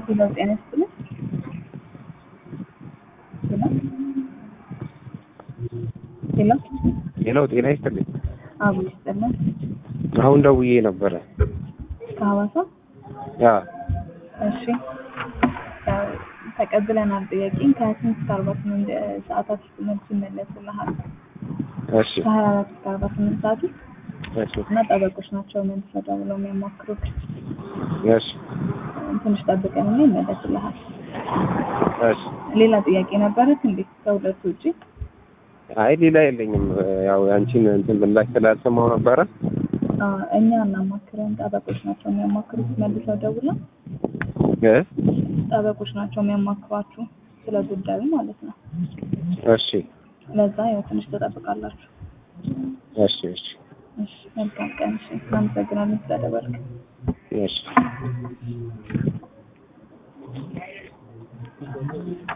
ሄሎ ጤና ይስጥልኝ። ሄሎ ሄሎ ሄሎ ጤና ይስጥልኝ። አቡ ይስጥልን። አሁን ደውዬ ነበረ። ከሐዋሳ ያ እሺ እ ተቀብለናል ጥያቄን ከስንት እስከ አርባ ስምንት ሰዓታት ውስጥ መልስ ይመለስልሃል። እሺ ከሀያ አራት እስከ አርባ ስምንት ሰዓት ውስጥ እሺ እና ጠበቆች ናቸው መልሰው ደውለው የሚያማክሩት። እሺ ትንሽ ጠብቀንና ይመለስልሃል። እሺ ሌላ ጥያቄ ነበረት እንዴ ከሁለቱ ውጪ? አይ ሌላ የለኝም። ያው ያንቺን እንትን ምላሽ ስላልሰማው ነበረ። አ እኛ እናማክረን ጠበቆች ናቸው የሚያማክሩት። መልሰው ደውለው እ ጠበቆች ናቸው የሚያማክሯችሁ ስለ ጉዳዩ ማለት ነው። እሺ ለዛ ያው ትንሽ ትጠብቃላችሁ። እሺ እሺ እሺ መልካም ቀን። እሺ እናመሰግናለን ስለደወልክ። እሺ